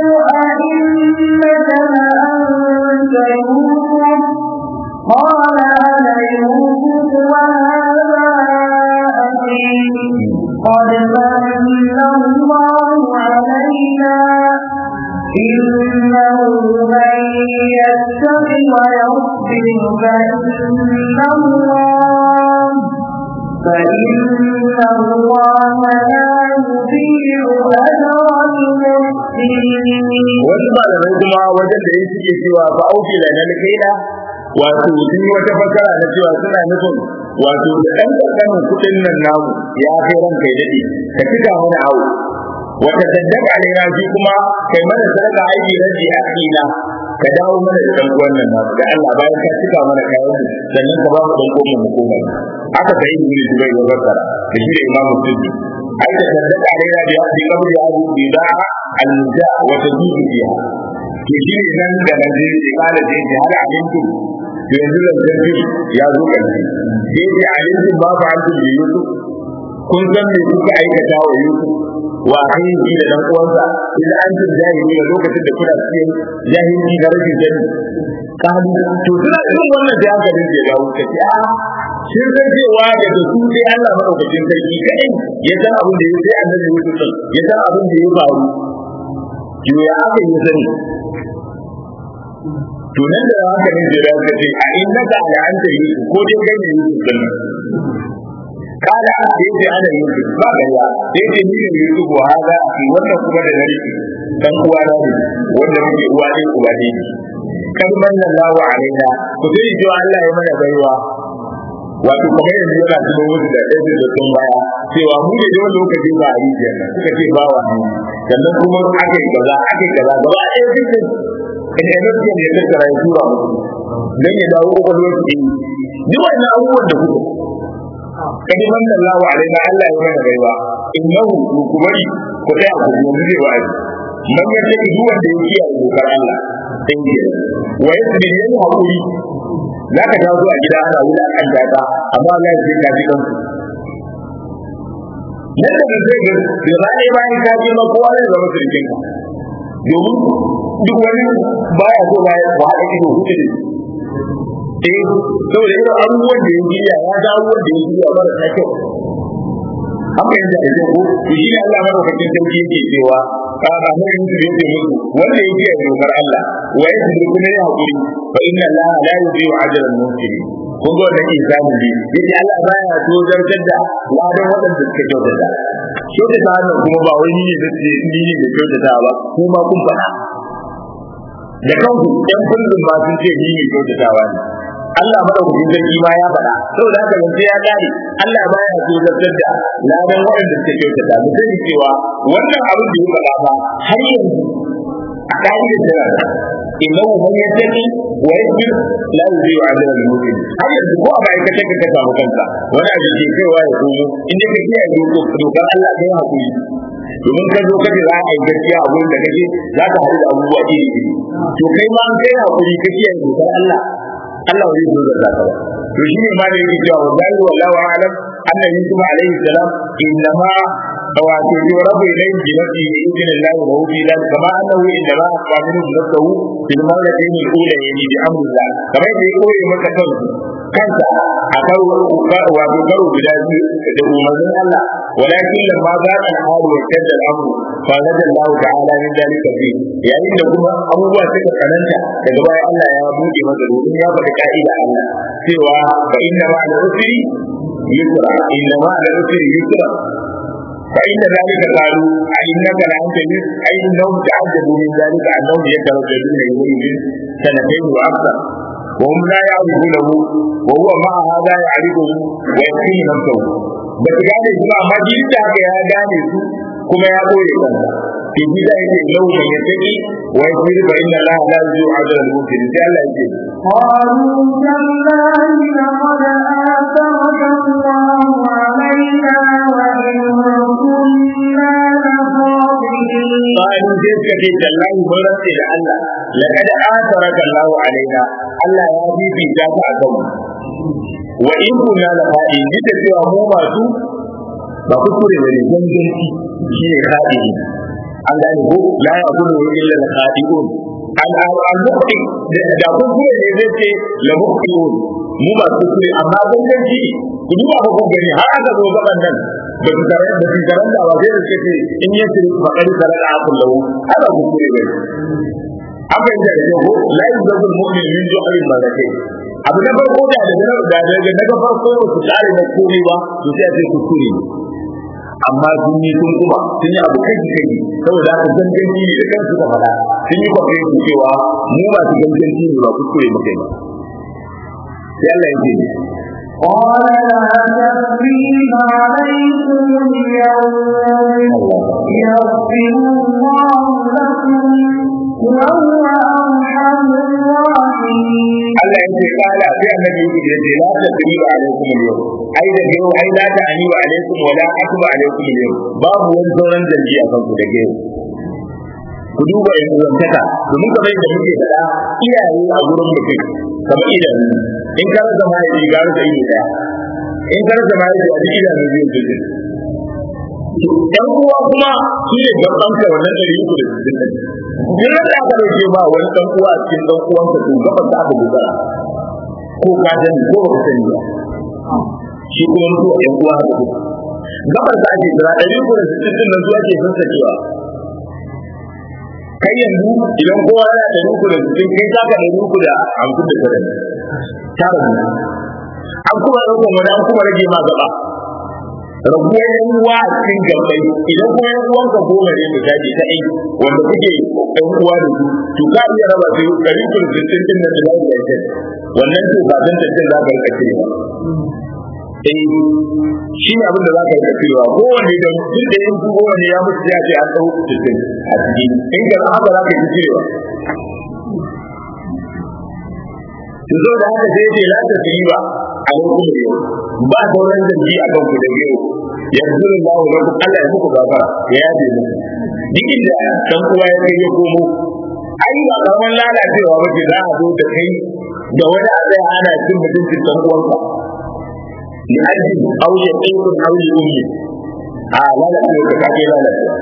أئنك لأنت يوسف قال أنا يوسف وهذا أخي قد من الله علينا إنه من يتق ويصبر فإن الله فإن الله لا يضيع أجر المحسنين wasu malamai kuma wajen da ya suke cewa fa auki da nan kaina wato sun yi wata fasara na cewa suna nufin wato da ɗan ƙanƙanin kuɗin nan namu ya kai ran kai daɗe ka cika mana awo wata saddaka ne na shi kuma kai mana sadaka aiki na ji akina ka dawo mana da ɗan uwan nan namu da Allah bayan ka cika mana kayan mu sannan ka ba mu ɗan uwan mu koma aka sai ibn Zubair ya fassara da shi da Imam Suddi ai da saddaka ne na bi bi kabri ya bi da al-muja wa tajibu fiha to shi ne nan da nan zai ce kala da yake har alintu to yanzu da zai ya zo kanci sai ce alintu ba fa antu bi Yusuf kun san me kuka aikata wa Yusuf wa ainihi da dan uwansa idan an jin jahili da lokacin da kuna cikin jahili da rashin sani kalu to suna irin wannan da aka dinga ya dawo kace a shin san cewa da da su dai Allah madaukakin sarki kadai ya san abin da ya sai annabi Yusuf ya san abin da ya faru to ya aka yi sani to nan da haka ne da ya ce a innaka ala anta Yusuf ko dai kai ne Yusuf din kala da yake ana yusuf ba gaya da yake ni ne yusuf wa hada fi wannan kuma da nari dan uwa na ne wanda muke uwa ne uwa ne kan manna Allahu alaina ku sai ji Allah ya mana baiwa wato kamar yanzu yana cikin wasu da ɗaya da sun baya cewa mu ne wani lokaci ba a rijiyar nan suka ce ba wa ne sannan kuma aka yi kaza aka yi kaza gaba ɗaya dukkan in ya nufi ne ya tattara ya tura musu don ya dawo ƙwaƙwalwar su yi duk wannan abubuwan da kuka kadi man Allah wa alaina Allah ya mana baiwa innahu kubari ko kai ku yanzu zai wa'azi man ya ce duk wanda ya kiyaye dokar Allah sai ya wa yasbi yan hakuri zaka ta zuwa gida ana wula kan data amma Allah ya ce ka ji kanku nan da zai ga da rai bayan ka ji ma kowa zai zama sirkin ka domin duk wani baya so baya ba haɗa ido hutu da eh saboda irin abubuwan da ya jiya ya ga abubuwan da ya jiya mara ta kyau haka yanzu da ko to shi ne Allah madaukakin sarki yake cewa ka ga mun yi da yake musu wanda ya jiya dokar Allah wa ya ji kuma ya hakuri fa inna Allah la yudhi'u ajra al-muhsinin kun ga wannan insani ne yace Allah baya to zartar da ladan waɗanda suka kyautata kyautata wannan kuma ba wai ni ne da ni ne da kyautata ba kuma kun faɗa da kanku ɗan kullum ma sun ce ni ne kyautatawa ne Allah madaukakin sarki ma ya faɗa saboda haka yanzu ya kare Allah baya so zartar da ladan waɗanda suka kyautata mu sani cewa wannan abin da ya faɗa ba har yanzu a ka'idar tana da innahu man yattaqi wa yasbir la yudhi'u ajra al-mu'min har yanzu ko a ma'aikatar ka ka samu kanka wani abu ke kaiwa ya komo in dai ka kiyaye dokar Allah kai hakuri domin ka zo kaje za a yi gaskiya a wurin da kake za ka haɗu da abubuwa iri iri to kai ma an kai hakuri ka kiyaye dokar Allah Allah zai zo da zaka ba to shine ma da yake cewa wallahi wallahu a'lam anna yusuf alaihi salam innama wato yurabu ilayhi bi nafsihi bi idnillah wa huwa fi dhalik kama annahu innama aqa minhu nafsuhu fil marratayn al-ulayayn bi amrillah kama yadda ya koyi maka kansu kansa a karo wato karo guda biyu da umarnin Allah walakin lamma za ka halu wa kadda al-amru fa nada Allah ta'ala min dalika fi yayin da kuma abubuwa suka tsananta daga baya Allah ya buɗe masa domin ya faɗi ka'ida Allah cewa fa inna ma al-usri yusra inna ma al-usri yusra فإن ذلك قالوا أئنك لأنت يوسف أي أنهم تعجبوا من ذلك أنهم يترددون إليه من سنتين وأكثر وهم لا يعرفونه وهو مع هذا يعرفه ويكفيه نفسه بس قال يسمع ما جيت هكا يا داني كما يقول في بداية لو من يتقي ويصبر فإن الله لا يضيع أجر المحسنين sai Allah yake قالوا تالله لقد آثرك الله علينا وإن كنا لخاطئين قالوا sai suka ce tallahi mun rantse da Allah laqad atharaka Allah alaina Allah ya fifita ka a kanmu wa in kunna la fa'in da cewa mu masu ba kuskure bane ganganci shi ne fa'in an gane ko la ya kudu illa al khadi'un al al muqti da kuskure ne zai ce la muqtiun mu ba kuskure amma ganganci ku duba ba ku gani har aka zo gaban nan ba su tare da su tare da ba sai da suke ce in ya ce ba kari tare da akun lahu ana kuskure ne an fahimta da ko la yuzabul mu'min min ju'al malakai abu na farko da daga da daga daga farko ba su kare na komai ba to sai a ce kuskure ne amma sun yi sun kuma sun yi abu kai kai saboda haka ganganci ne da kansu ka faɗa sun yi kwafe su cewa mu masu ganganci ne ba kuskure mu kai ba sai Allah ya ce قال لا تثريب عليكم اليوم يغفر الله لكم وهو أرحم الراحمين Allah ya ce kala sai annabi Yusuf ya ce la tadriba alaikum al-yawm ai da yau ai la ta'ani alaikum wa la akba alaikum al-yawm babu wani sauran dangi a kanku da yau ku duba yan uwantaka domin kamar yadda muke faɗa iyaye a gurin mutum kamar idanu in ka rasa mahaifi ga rasa ido daya in ka rasa mahaifi a duk idanu biyu biyu yan uwa kuma shi ne gaban ka wannan ɗari uku da sittin ɗin duk da aka ɗauke ba wani ɗan uwa a cikin ɗan uwanka to gaban ka aka dogara ko ka sani ko ba ka sani ba shi kuma mutuwa yan uwa haka ko gaban ka ake jira ɗari uku da sittin ɗin nan zuwa ke sassakewa kai yanzu idan kowa yana ɗari uku da sittin kai za ka ɗari uku da hamsin da tara tara ne an kuma ɗaukar wani an kuma rage ma gaba rabuwar yan uwa a cikin gabai idan kuma yan uwanka goma ne misali ta aiki wanda kuke yan uwa da su to ka iya raba su ɗari uku da sittin ɗin nan da za su yi wannan to ba zan tattalin za ka rika cirewa eh shi ne abin da za ka rika cirewa kowanne da duk da yin kowanne ya mutu ya ce an ɗau sittin a ciki in ka haka za ka yi cirewa to zo da haka sai ce la ta yi ba a lokacin da yau ba sauran zanci a kan ku da yau yanzu da Allah wa Allah ya muku gafara ya yafe muku duk inda dan uwa ya kai ya komo ai ba kaman lalacewa ba ce za a zo da kai da wani a tsaya ana cin mutuncin dan uwanka li ajin aw ya qaykun aw ya ummi a lalacewa ka kake lalacewa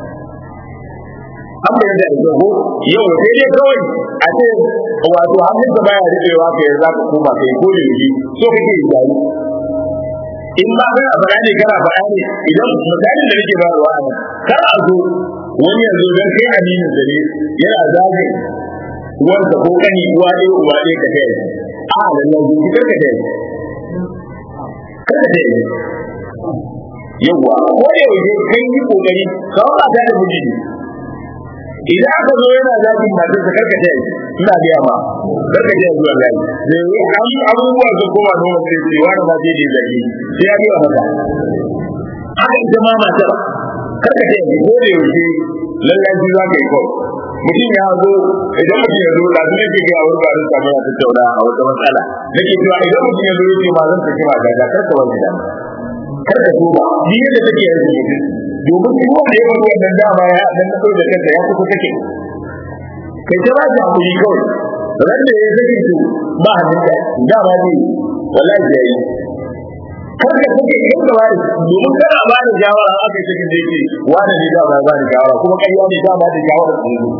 an bayan da ita ko yau sai dai kawai a ce wato hannun ka baya rikewa ka yanzu ka koma kai ko da yake so kake yi gari in ba kai a faɗa ne kana faɗa ne idan misalin da nake bayarwa a nan kar a zo wani yanzu dan kai aminin da ne yana zagin wanda ko kani uwa ɗaya uwa ɗaya ka taya a lallan zuci kar ka taya kar ka taya yawwa ko da yaushe kai yi kokari kawai ba ta da miji ne idan aka zo yana zagin matar sa karka ta ina biya ma karka ta zuwa zagi da yi an abubuwa su koma noma sai ce wani ma sai da zagi sai ya biya mata haka ita ma matar karka ta yi ko da yaushe lallaci za ka yi kawai mutum ya zo idan mutum ya zo lafi ne ke ga wani ba zan samu ya tattauna a wata matsala nake cewa idan mutum ya zo ya ce ma zan saki ma gaga karka wani da karka so ba ni yadda take yanzu mutum domin duk wanda ya wani wannan dama ya dan na da kanka ya kusa kake kai ta ba ta hakuri kawai ran da ya sake to ba hannun ka dama ne wallahi ya yi kar ka sake yin da wani domin kana ba da shawara aka yi cikin da yake wani ne dama ba da shawara kuma ƙarya ne dama da shawara su ne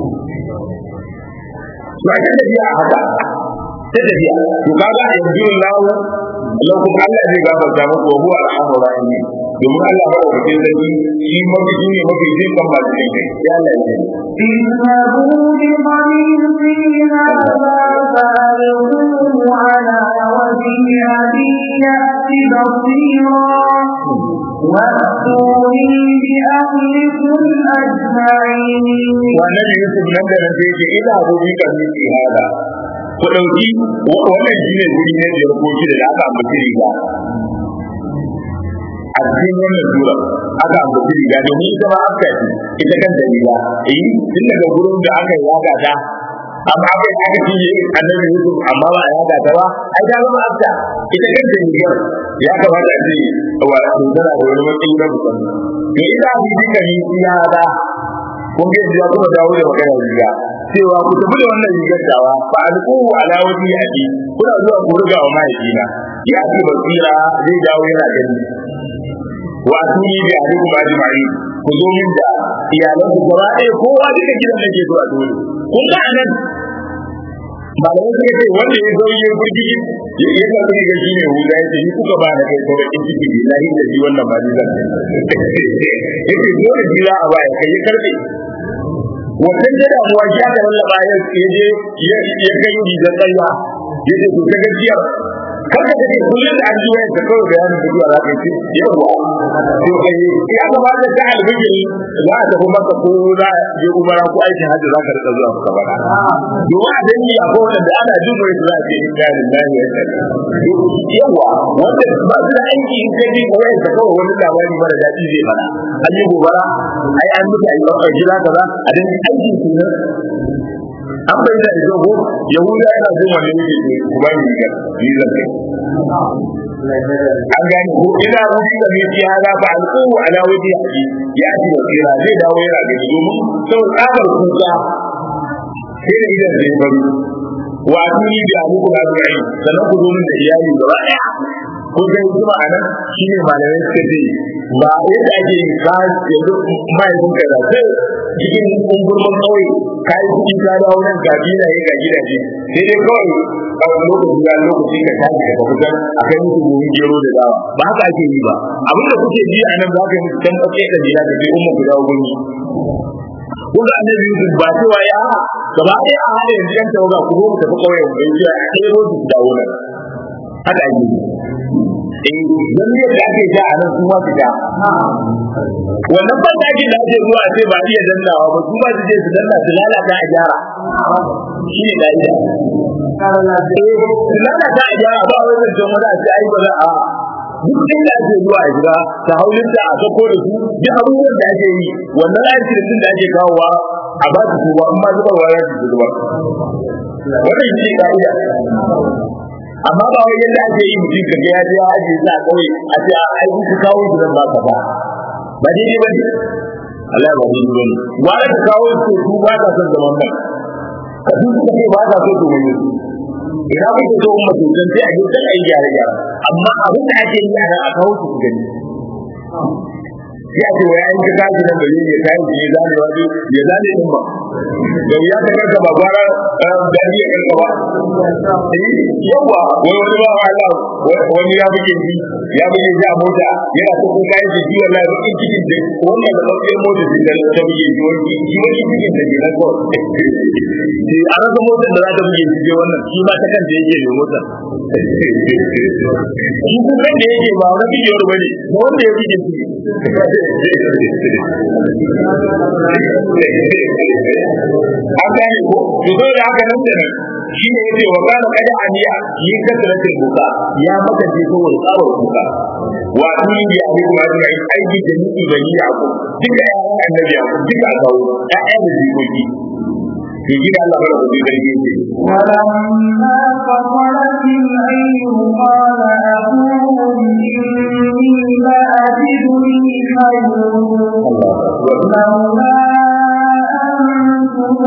ba ta tafiya a haka ta tafiya to kaga yanzu lawo lokacin Allah zai gafarta muku wa huwa arhamur rahimin domin Allah ba wa cikin zaki shi mafi shi ne mafi jin kan masu jin kai ya Allah ya اذهبوا بقميصي هذا فألقوه على وجه أبي يأت بصيرا وأتوني بأهلكم أجمعين wannan Yusuf nan da nan sai ce ina zo bi kan miki hada ku dauki wannan shine guri ne da ko shi da aka ambaci riga a cikin wannan sura aka ambaci riga domin ita ma aka ce ita kanta riga eh tun daga gurin da aka yi yaga ta amma aka yi aka cinye annabi Yusuf amma ba a yaga ta ba ai ta zama afta ita kanta rigar ya kamata a ce wa tana da wani matsayi na musamman to ita a bi duka ni ya da kun ga ya kuma dawo da magana riga cewa ku tafi da wannan rigar dawa fa alqu ala wajhi abi kuna zuwa ku riga wa mahaifina ya ce basira zai dawo yana gani wa tuni bi alikum ajma'in ku zo min da iyalan ku gaba ɗaya kowa duka gidan da ke zuwa dole kun ga anan malamai suka ce wanda ya zo ya burgiji ya ya ga kudi ga shine huda ya ce ni kuka ba da kai ko da ciki billahi da shi wannan ba ni zan yace dole jira a baya kai karbe wannan da damuwa ya ga lallaba ya je ya ya kai rigar tsaya ya ce to ta gajiya kada ka ce kullum da an ji wayar ka kawai bayanin da zuwa za ka ce yawa to kai ya kamata ta albiji za a tafi maka ko za a je umara ko aikin hajji za ka rika zuwa maka bana domin a dangi a kowane da ana jin wayar za a ce in ga lillahi wa inna yawa wanda ba su da aiki in ka ji wayar ka kawai wani labari mara daɗi zai fada an yi gobara ai an mutu a yi ɗaukar gida kaza a dangi aikin su ne an bai da ita ko yahuda yana jin wannan yake ce ku ba ni rigar ni zan kai an gane ko ina rubi da mai ya ga ba alƙu ala waje haji ya ji wasira zai dawo yana gani domin sau tsabar kuka sai da idan zai bari wa tuni da amuku da zuwa sannan ku zo min da iyali gaba ɗaya kun ga hikima a nan shi ne malamai suka ce ba yadda ake yin ka yanzu mahaifin ka da sai cikin ungurman kawai ka yi kuɗi ka dawo nan ga gidaje ga gidaje sai dai kawai kawai lokaci ya lokaci ka tashi ka fitar a kai musu gobe gero da dawa ba haka ake yi ba abin da kuke ji a nan za ka yi musu dan ɓace da jira da bai umma ku dawo gani kun ga annabi Yusuf ba cewa ya gaba ɗaya a hada yanzu yan tawaga ku zo mu tafi ƙauyen bai ce a kai rozu su dawo nan haka ake yi eh dan ne da ake ja a nan su ma su ja wannan ban da ake da ake zuwa a ce ba iya dannawa ba su ma su je su danna su lalata a gyara shi ne da'ida eh su lalata a gyara ba wai zan wani a ce ai ba za a duk inda ake zuwa a shiga ta haulin da a sako da su duk abubuwan da ake yi wannan aikin da ake kawowa a ba su ba amma zubarwa ya su zuba wannan shi ne ka'ida amma ba wai yadda ake yi mutum kaga ya je ya aje sa kawai a ce a ai ku kawo su dan ba ka ba ba daidai ba ne Allah ba daidai ba ne wani ka kawo su su ba ka son zaman nan ka duk suka ce ba ka so to mai ina kuke so umma to dan sai a yi dan ai gyare gyare amma abin da ake yi a nan a kawo su su gani ya ce wa yayin ka kaji nan bari ya kai ya zane wani ya zane din ba da ya ta karka ba gwara da ya karka ba yawa wai wani ba Allah wani ya buge ji ya buge ji a mota yana so kun kai ji wallahi ba in cikin da wannan da kawai mota ji da ta buge ji wani ji wani cikin da ke nan ko ji a rasa motar da za ta buge ji wannan shi ma ta kanta yake ne mota shi kun da yake ba wani bidiyar bane ba wanda ya buge ji an gane ko to zo da haka nan da shi ne yace wa kana kada aniya yi kasratul buka ya maka je ko wani tsawon buka wa ni ya bi kuma da aiki da ni bani ya ko duka yaran annabi ya duka kawo ya'ya da jikoki to gida Allah bara ku da yake ce ولما فصلت العير قال أبوهم إني لأجد ريح يوسف لولا أن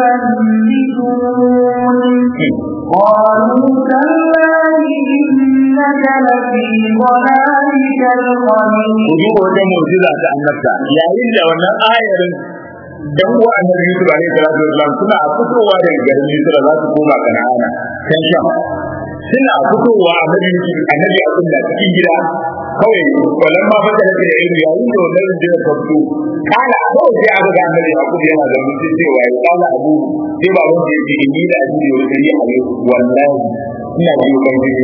تفندون قالوا تالله إنك لفي ضلالك القديم ku duba wajen mu'jiza ta annabta yayin da wannan ayarin dan uwa annabi Yusuf alaihi salatu wasallam suna fitowa daga garin Misra za su koma Kana'ana kan Sham suna fitowa annabi Yusuf annabi a kunna cikin gida kawai wannan ma fata da ilmi yayin da wannan rinjina ta fito kala kawai sai aka ga annabi a kudu yana da mutum cewa ya kala abu sai ba wanda ya ce ni da ajiye wani gari a yau wallahi ina biyo kan gari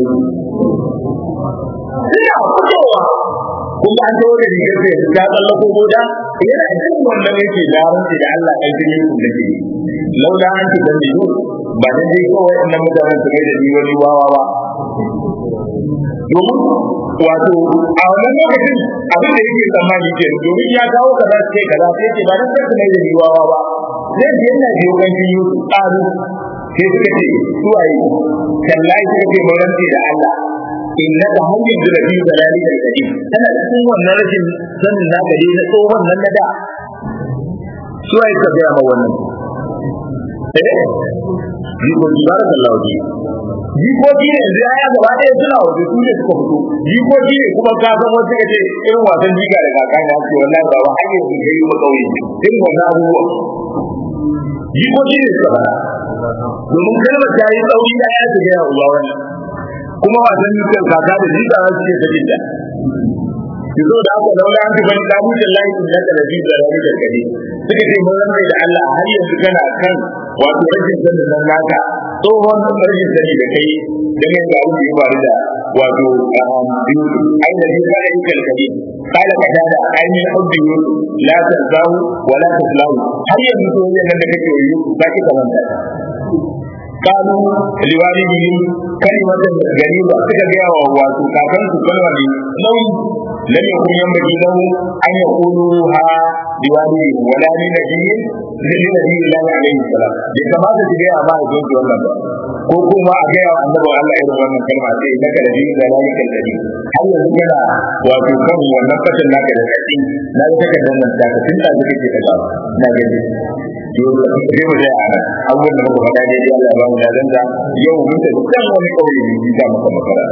suna fitowa kun ga an tawo da rigar da ta tsalla ko goda yana jin wannan yake da ranci da Allah kai jini ku da ke laula an ci da biyu ba dan dai kawai annan mutanen su mai da ni wani wawa ba domin wato a wannan lokacin abin da yake tsammani ke domin ya kawo kaza sai kaza sai ce ba dan sarki mai da riwawa ba sai da yana biyo kan shi Yusuf tsaro sai suka ce suwaye kallahi suka ce mun rantsi da Allah inna da hanyar da rabi da lalika da kadi tana cikin wannan rashin sanin na gari na tsohon nan na da suwaye ka ga ma wannan eh jikoki barakallahu ji jikoki ne yanzu ya gaba ɗaya suna waje su ne suka fito jikoki ne kuma ka san wasu ka ce irin wasan jiga da kaka ya ce wallahi ba wa hanyar su kai mu kauye irin wannan abubuwa jikoki ne suka fara domin kalmar ta yi tsauri ya ya shiga ya uba wannan kuma wasan jigar kaka da jiga za su ce ta jinta ki zo da aka zauna an fi bani kamun da layi in naka da jiga da jigar kade suka ce mun rantsai da Allah har yanzu kana kan wato rashin sanin nan naka tsohon rashin sani da kai da mai ga abin da ya faru da wato ai da jiga da jigar kade kala ka da ai min hubbi yusuf la tazahu wa la taslahu har yanzu to nan da kake yi ba ki kamanta قالوا لوالدهم كلمة غريبة سكا واتو كاكن su kalma ne nauyi lam yakun yanbaghi lahu an yaquluha liwalidihim wala li nabiyyin li nabiyyi Allah alayhi salam bai kamata su gaya ba don su wannan ba ko kuma a gaya wa annabi Allah irin wannan kalma sai naka da dinin da lalika alladhi har yanzu kana wato kan wannan fatan naka da dadi na ga takardar nan ta tun da kake ta na gani yau da sai mu da ana abubuwan da muka faɗa dai Allah ba mu da danta yau mun da kan wani kauye ne da muka makara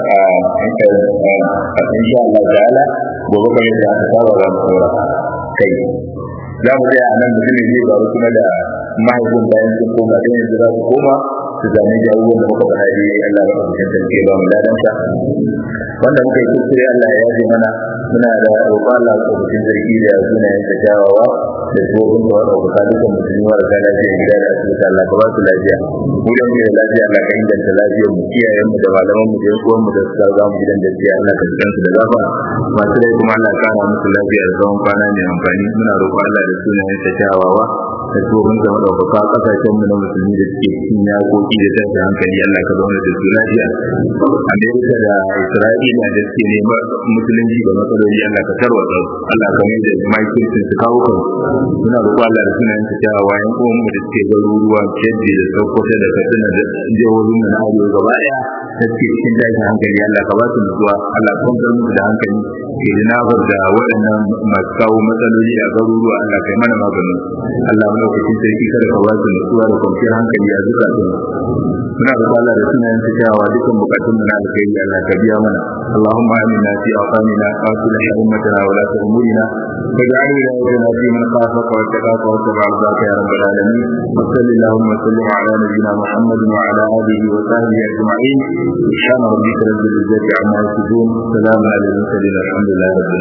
a insha Allah ta'ala gobe kamar da aka saba za mu tsora kai za mu tsaya a nan mutum ne zai faru kuma da mahaifin bayan sun koma da yanzu za su koma su zame da abubuwan da muka faɗa dai Allah ba mu tantance ba mu ladanta wanda muka yi kuskure Allah ya yaje mana muna da roƙon Allah ko mutum zargi da sunayen ta kyawawa da tsohon da wadda kuka dukkan musulmi wa da lafiya gida da asibiti Allah ka ba su lafiya mu da muke da lafiya Allah ka inganta lafiyar mu iyayen mu da malaman mu da uwan mu da suka ga mu gidan da jiya Allah ka jikan su da gafa masu rai kuma Allah ka kara musu lafiya da tsawon kwana mai amfani muna roƙon Allah da sunayen ta kyawawa da tsohon da wadda kuka kasashen mu na musulmi da suke cikin yakoki da tashin hankali Allah ka zauna da su lafiya Amerika da Isra'ila da suke neman musulunci da matsaloli Allah ka tarwatsa Allah ka mai da makircin su kawo kan muna roƙo Allah da sunayen ta cewa yan uwan mu da suke garuruwa Kebbi da Sokoto da Katsina da jihohin mu na Arewa gaba daya da suke cikin tashin hankali Allah ka ba su nutsuwa Allah ka kwantar musu da hankali ke da nafar da waɗannan masu kawo matsaloli a garuruwa Allah kai mana maganin Allah mu lokacin sarki kada ka ba su nutsuwa da kwanciyar hankali a zukatun muna roƙo Allah da sunayen ta cewa dukkan bukatun mu na alkhairi Allah ka biya mana اللهم آمنا في أوطاننا وأصلح أمتنا ولاة أمورنا واجعل ولايتنا في من خافك واتقاك واتبع رضاك يا رب العالمين وصل اللهم وسلم على نبينا محمد وعلى آله وصحبه أجمعين سبحان ربك رب العزة عما يصفون سلام على المرسلين الحمد لله رب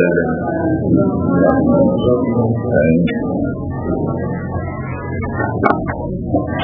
العالمين